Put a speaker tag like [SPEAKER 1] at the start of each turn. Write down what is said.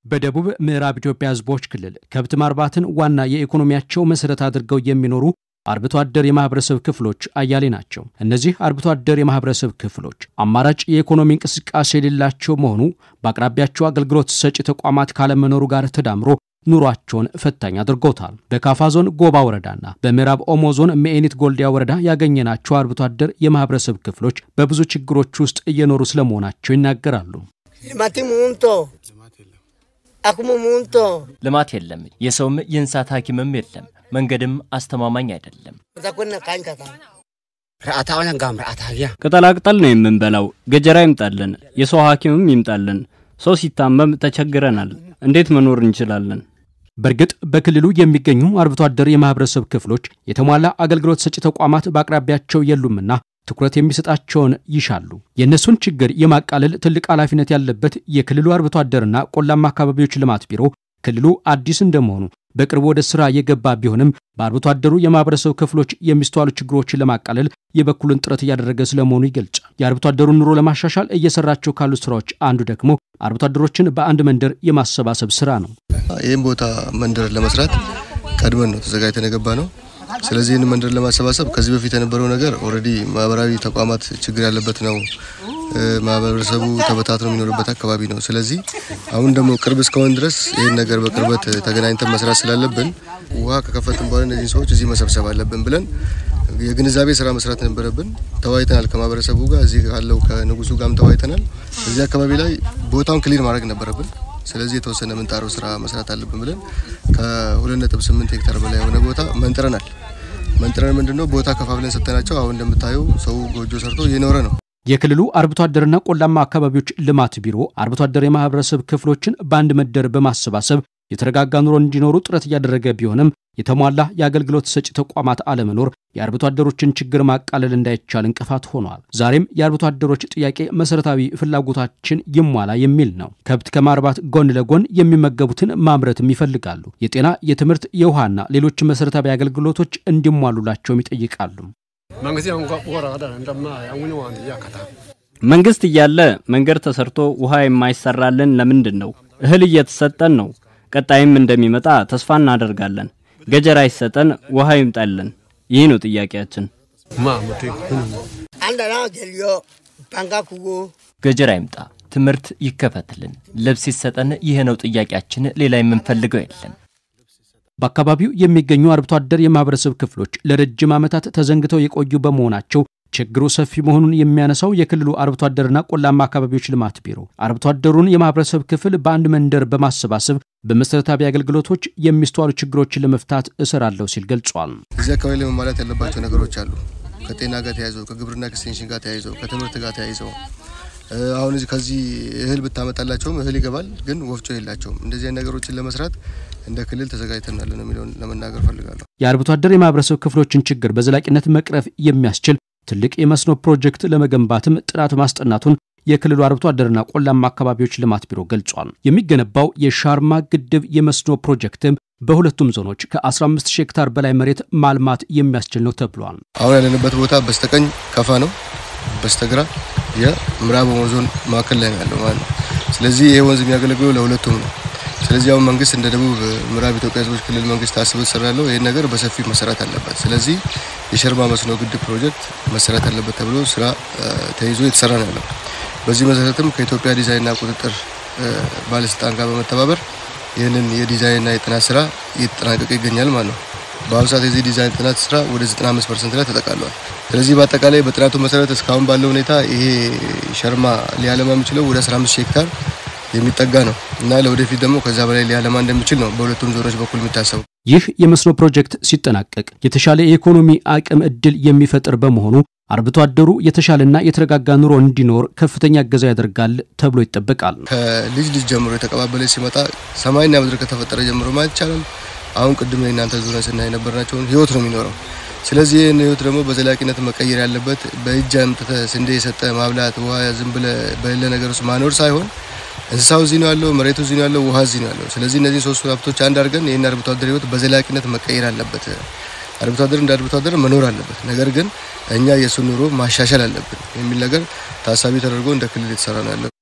[SPEAKER 1] በደቡብ ምዕራብ ኢትዮጵያ ሕዝቦች ክልል ከብት ማርባትን ዋና የኢኮኖሚያቸው መሠረት አድርገው የሚኖሩ አርብቶ አደር የማህበረሰብ ክፍሎች አያሌ ናቸው። እነዚህ አርብቶ አደር የማህበረሰብ ክፍሎች አማራጭ የኢኮኖሚ እንቅስቃሴ የሌላቸው መሆኑ በአቅራቢያቸው አገልግሎት ሰጪ ተቋማት ካለመኖሩ ጋር ተዳምሮ ኑሯቸውን ፈታኝ አድርጎታል። በካፋ ዞን ጎባ ወረዳና በምዕራብ ኦሞ ዞን ሜኤኒት ጎልዲያ ወረዳ ያገኘናቸው አርብቶ አደር የማህበረሰብ ክፍሎች በብዙ ችግሮች ውስጥ እየኖሩ ስለመሆናቸው ይናገራሉ።
[SPEAKER 2] ልማት የለም። የሰውም የእንስሳት ሐኪምም የለም። መንገድም አስተማማኝ አይደለም።
[SPEAKER 3] ቅጠላቅጠል ነው የምንበላው። ገጀራ ይምጣልን፣ የሰው ሐኪምም ይምጣልን። ሰው ሲታመም ተቸግረናል። እንዴት መኖር እንችላለን?
[SPEAKER 1] በእርግጥ በክልሉ የሚገኙ አርብቶ አደር የማህበረሰብ ክፍሎች የተሟላ አገልግሎት ሰጪ ተቋማት በአቅራቢያቸው የሉምና ትኩረት የሚሰጣቸውን ይሻሉ። የእነሱን ችግር የማቃለል ትልቅ ኃላፊነት ያለበት የክልሉ አርብቶ አደርና ቆላማ አካባቢዎች ልማት ቢሮ ክልሉ አዲስ እንደመሆኑ በቅርቡ ወደ ስራ የገባ ቢሆንም በአርብቶ አደሩ የማህበረሰብ ክፍሎች የሚስተዋሉ ችግሮችን ለማቃለል የበኩሉን ጥረት እያደረገ ስለመሆኑ ይገልጻል። የአርብቶ አደሩን ኑሮ ለማሻሻል እየሰራቸው ካሉ ስራዎች አንዱ ደግሞ አርብቶ አደሮችን በአንድ መንደር የማሰባሰብ ስራ ነው።
[SPEAKER 4] ይህም ቦታ መንደር ለመስራት ቀድመን ነው ተዘጋጅተን የገባ ነው። ስለዚህ ይህን መንደር ለማሰባሰብ ከዚህ በፊት የነበረው ነገር ኦልሬዲ ማህበራዊ ተቋማት ችግር ያለበት ነው። ማህበረሰቡ ተበታትኖ የሚኖርበት አካባቢ ነው። ስለዚህ አሁን ደግሞ ቅርብ እስከሆን ድረስ ይህን ነገር በቅርበት ተገናኝተን መስራት ስላለብን ውሃ ከከፈትን በኋላ እነዚህን ሰዎች እዚህ መሰብሰብ አለብን ብለን የግንዛቤ ስራ መስራት ነበረብን። ተወያይተናል። ከማህበረሰቡ ጋር እዚህ ካለው ከንጉሱ ጋርም ተወያይተናል። እዚህ አካባቢ ላይ ቦታውን ክሊር ማድረግ ነበረብን። ስለዚህ የተወሰነ ምንጣረው ስራ መስራት አለብን ብለን ከ2.8 ሄክታር በላይ የሆነ ቦታ መንጥረናል። መንጥረን ምንድነው ቦታ ከፋፍለን ሰጥተናቸው አሁን እንደምታየው ሰው ጎጆ ሰርቶ እየኖረ ነው።
[SPEAKER 1] የክልሉ አርብቶ አደርና ቆላማ አካባቢዎች ልማት ቢሮ አርብቶ አደር የማህበረሰብ ክፍሎችን በአንድ መንደር በማሰባሰብ የተረጋጋ ኑሮ እንዲኖሩ ጥረት እያደረገ ቢሆንም የተሟላ የአገልግሎት ሰጪ ተቋማት አለመኖር የአርብቶ አደሮችን ችግር ማቃለል እንዳይቻል እንቅፋት ሆኗል። ዛሬም የአርብቶ አደሮች ጥያቄ መሰረታዊ ፍላጎታችን ይሟላ የሚል ነው። ከብት ከማርባት ጎን ለጎን የሚመገቡትን ማምረትም ይፈልጋሉ። የጤና፣ የትምህርት፣ የውሃና ሌሎች መሰረታዊ አገልግሎቶች እንዲሟሉላቸውም ይጠይቃሉ።
[SPEAKER 3] መንግስት እያለ መንገድ ተሰርቶ ውሃ የማይሰራልን ለምንድን ነው? እህል እየተሰጠን ነው። ቀጣይም እንደሚመጣ ተስፋ እናደርጋለን። ገጀራ ይሰጠን፣ ውሃ ይምጣልን። ይህ ነው ጥያቄያችን።
[SPEAKER 2] ገጀራ ይምጣ፣ ትምህርት ይከፈትልን፣ ልብስ ይሰጠን። ይህ ነው ጥያቄያችን። ሌላ የምንፈልገው የለም።
[SPEAKER 1] በአካባቢው የሚገኙ አርብቶ አደር የማህበረሰብ ክፍሎች ለረጅም ዓመታት ተዘንግተው የቆዩ በመሆናቸው ችግሩ ሰፊ መሆኑን የሚያነሳው የክልሉ አርብቶ አደርና ቆላማ አካባቢዎች ልማት ቢሮ አርብቶ አደሩን የማህበረሰብ ክፍል በአንድ መንደር በማሰባሰብ በመሰረታዊ አገልግሎቶች የሚስተዋሉ ችግሮችን ለመፍታት እሰራለሁ ሲል ገልጿል።
[SPEAKER 4] እዚህ አካባቢ ላይ መሟላት ያለባቸው ነገሮች አሉ። ከጤና ጋር ተያይዘው፣ ከግብርና ኤክስቴንሽን ጋር ተያይዘው፣ ከትምህርት ጋር ተያይዘው አሁን ከዚህ እህል ብታመጣላቸውም እህል ይገባል፣ ግን ወፍጮ የላቸውም። እንደዚህ ነገሮችን ለመስራት እንደ ክልል ተዘጋጅተናል ነው የሚለውን ለመናገር ፈልጋለሁ።
[SPEAKER 1] የአርብቶ አደር የማህበረሰብ ክፍሎችን ችግር በዘላቂነት መቅረፍ የሚያስችል ትልቅ የመስኖ ፕሮጀክት ለመገንባትም ጥናት ማስጠናቱን የክልሉ አርብቶ አደርና ቆላማ አካባቢዎች ልማት ቢሮ ገልጿል። የሚገነባው የሻርማ ግድብ የመስኖ ፕሮጀክትም በሁለቱም ዞኖች ከ15 ሺህ ሄክታር በላይ መሬት ማልማት የሚያስችል ነው ተብሏል።
[SPEAKER 4] አሁን ያለንበት ቦታ በስተቀኝ ከፋ ነው፣ በስተግራ የምዕራብ ኦሞ ዞን መካከል ላይ ነው ያለው ማለት ነው። ስለዚህ ይሄ ወንዝ የሚያገለግለው ለሁለቱም ነው። ስለዚህ አሁን መንግስት እንደ ደቡብ ምዕራብ ኢትዮጵያ ህዝቦች ክልል መንግስት አስቦ ተሰራ ያለው ይህን ነገር በሰፊ መሰራት አለበት። ስለዚህ የሸርማ መስኖ ግድብ ፕሮጀክት መሰራት አለበት ተብሎ ስራ ተይዞ የተሰራ ነው ያለው። በዚህ መሰረትም ከኢትዮጵያ ዲዛይንና ቁጥጥር ባለስልጣን ጋር በመተባበር ይህንን የዲዛይንና የጥናት ስራ እየተጠናቀቀ ይገኛል ማለት ነው። በአሁኑ ሰዓት የዚህ ዲዛይን ጥናት ስራ ወደ 95 ፐርሰንት ላይ ተጠቃሏል። ስለዚህ በአጠቃላይ በጥናቱ መሰረት እስካሁን ባለው ሁኔታ ይሄ ሸርማ ሊያለማ የሚችለው ወደ 15 ሄክታር የሚጠጋ ነው እና ለወደፊት ደግሞ ከዛ በላይ ሊያለማ እንደሚችል ነው በሁለቱም ዞኖች በኩል የሚታሰቡ።
[SPEAKER 1] ይህ የመስኖ ፕሮጀክት ሲጠናቀቅ የተሻለ የኢኮኖሚ አቅም እድል የሚፈጥር በመሆኑ አርብቶ አደሩ የተሻለና የተረጋጋ ኑሮ እንዲኖር ከፍተኛ እገዛ ያደርጋል ተብሎ ይጠበቃል።
[SPEAKER 4] ከልጅ ልጅ ጀምሮ የተቀባበለ ሲመጣ ሰማይና ምድር ከተፈጠረ ጀምሮ ማለት ይቻላል አሁን ቅድም ላይ እናንተ ዙሪያ ስናይ የነበርናቸውን ህይወት ነው የሚኖረው። ስለዚህ ይህን ህይወት ደግሞ በዘላቂነት መቀየር ያለበት በእጅ አምጥተህ ስንዴ የሰጠ ማብላት፣ ውሃ ዝም ብለህ በሌለ ነገር ውስጥ ማኖር ሳይሆን እንስሳው እዚህ ነው ያለው፣ መሬቱ እዚህ ነው ያለው፣ ውሃ እዚህ ነው ያለው። ስለዚህ እነዚህ ሶስቱ ሀብቶች አንድ አድርገን ይህን አርብቶ አደር ህይወት በዘላቂነት መቀየር አለበት። አርብቶ አደር እንደ አርብቶ አደር መኖር አለበት። ነገር ግን እኛ የእሱ ኑሮ ማሻሻል አለብን የሚል ነገር ታሳቢ ተደርጎ እንደ ክልል የተሰራ ነው ያለው።